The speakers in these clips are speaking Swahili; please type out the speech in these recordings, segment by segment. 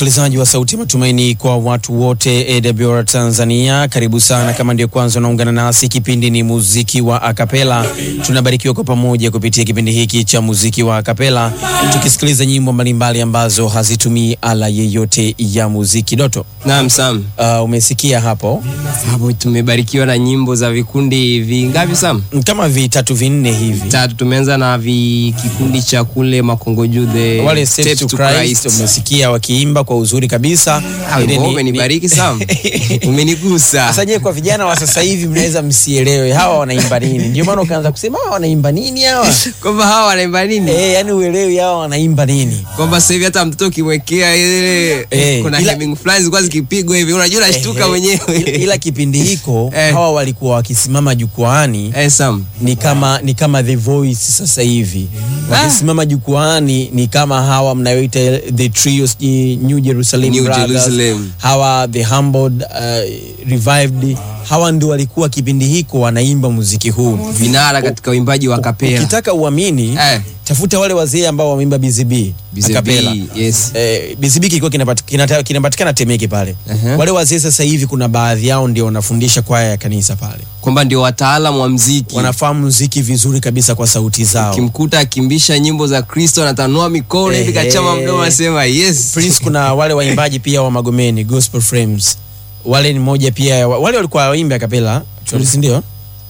msikilizaji wa Sauti ya Matumaini kwa watu wote AWR Tanzania, karibu sana. Kama ndio kwanza unaungana nasi, kipindi ni muziki wa akapela. Tunabarikiwa kwa pamoja kupitia kipindi hiki cha muziki wa akapela, tukisikiliza nyimbo mbalimbali ambazo hazitumii ala yeyote ya muziki. Doto, Naam, Sam. uh, umesikia hapo Hapo tumebarikiwa na nyimbo za vikundi vingapi Sam? kama vitatu vinne hivi, Tatu. Tumeanza na vi kikundi cha kule Makongoju the wale Step Steps to Christ umesikia wakiimba kwa uzuri kabisa. Ah, Ile wimbo ni- umenibariki Sam. Umenigusa. Sasa je, kwa vijana wa sasa hivi mnaweza msielewe hawa wanaimba nini? Ndio maana ukaanza kusema hawa wanaimba nini hawa? Kwamba hawa wanaimba nini? Eh, yani uelewi hawa wanaimba nini? Kwamba sasa hivi hata mtoto ukimwekea ile Eh, kuna ila- hemming fulani zilikuwa zikipigwa hivi unajua unashtuka Eh, mwenyewe. Ila kipindi hiko Eh. hawa walikuwa wakisimama jukwaani Eh, Sam. ni kama ni kama The Voice sasa hivi wakisimama jukwaani ni kama hawa mnayoita the trio sijui New Jerusalem New Brothers, Jerusalem. hawa the humbled uh, revived hawa ndio walikuwa kipindi hiko wanaimba muziki huu Vinara katika uimbaji wa kapela. ukitaka uamini Eh. tafuta wale wazee ambao wameimba BZB BZB, akapela yes. eh, BZB kilikuwa kinapati- kinata- kinapatikana Temeke pale Uh-huh. wale wazee sasa hivi kuna baadhi yao ndio wanafundisha kwaya ya kanisa pale Kwamba ndio wataalamu wa mziki. wanafahamu muziki vizuri kabisa kwa sauti zao Kimkuta akimbisha nyimbo za Kristo anatanua mikono hivi Eh, kachama eh. mdomo anasema yes. Prince kuna wale waimbaji pia wa Magomeni Gospel Frames wale ni moja pia ya- wale walikuwa waimbe akapela actually, si ndio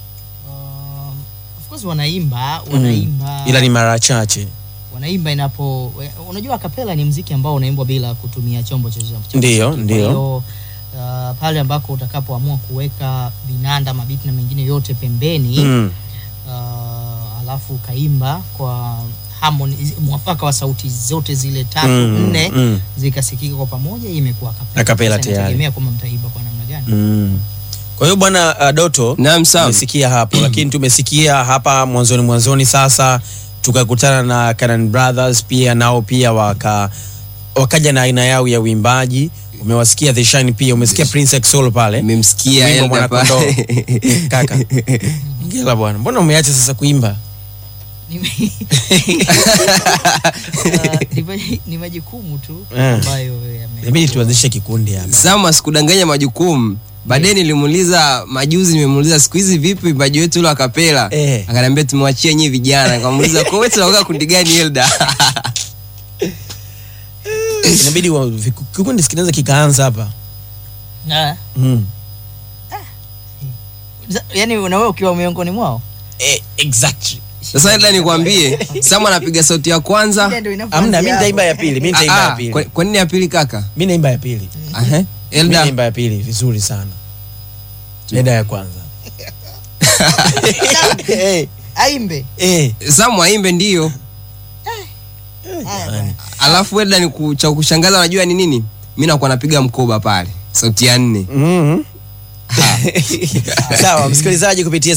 Um, of course wanaimba wanaimba ila ni mara chache wanaimba inapo unajua kapela ni mziki ambao unaimbwa bila kutumia chombo chochote cha Ndiyo, muziki. ndiyo. Kwa hiyo uh, pale ambako utakapoamua kuweka vinanda mabiti na mengine yote pembeni mm. uh, alafu ukaimba kwa harmony mwafaka wa sauti zote zile tatu Mm, nne mm. zikasikika kwa pamoja hii imekuwa kapela. Akapela Sasa tayari. inategemea kwamba mtaimba kwa namna gani Mm. kwa hiyo bwana uh, Doto Naam, Sam. tumesikia hapo lakini tumesikia hapa mwanzoni mwanzoni sasa tukakutana na Canaan Brothers pia nao pia waka wakaja na aina yao ya uimbaji umewasikia The Shine pia umesikia Prince Exolo pale Nimemsikia Wimbo Elda Mwanakondoo. pale. kaka ngela bwana mbona umeacha sasa kuimba Nime- Uh, ni ma- ni majukumu tu Eh. ambayo yame- inabidi tuanzishe kikundi hapa Sam asikudanganya majukumu. Baadaye nilimuuliza majuzi, nimemuuliza siku hizi vipi uimbaji wetu ule wa kapela? Eh. Akaniambia tumewachia nyinyi vijana. Nikamuuliza kwa wewe tunaoga kundi gani Elda? inabidi wa- viku- kikundi kinaweza kikaanza hapa Ah, mm. za- yaani na wewe ukiwa miongoni mwao eh, exactly Sasa Elda nikwambie, Sam anapiga sauti ya kwanza. Ile ndio inapoanzia amna mi hapo. nitaimba ya pili mi nitaimba Ah, ya ah, pili kwa- Kwa nini ya pili kaka? mi naimba ya pili Aha. mi Elda. naimba ya pili vizuri sana nenda ya kwanza Eh, aimbe eh. Sam aimbe ndio. Jamani. Alafu Elda ni ku- cha kushangaza unajua ni nini? Mimi nakuwa napiga mkoba pale. Sauti ya nne. Mhm. sawa msikilizaji kupitia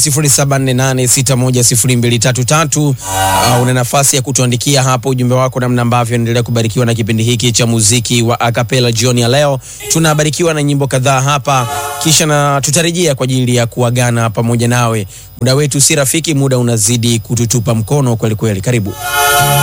0748610233 uh, una nafasi ya kutuandikia hapo ujumbe wako namna ambavyo endelea kubarikiwa na kipindi hiki cha muziki wa akapela jioni ya leo tunabarikiwa na nyimbo kadhaa hapa kisha na tutarejea kwa ajili ya kuagana pamoja nawe muda wetu si rafiki muda unazidi kututupa mkono kwelikweli karibu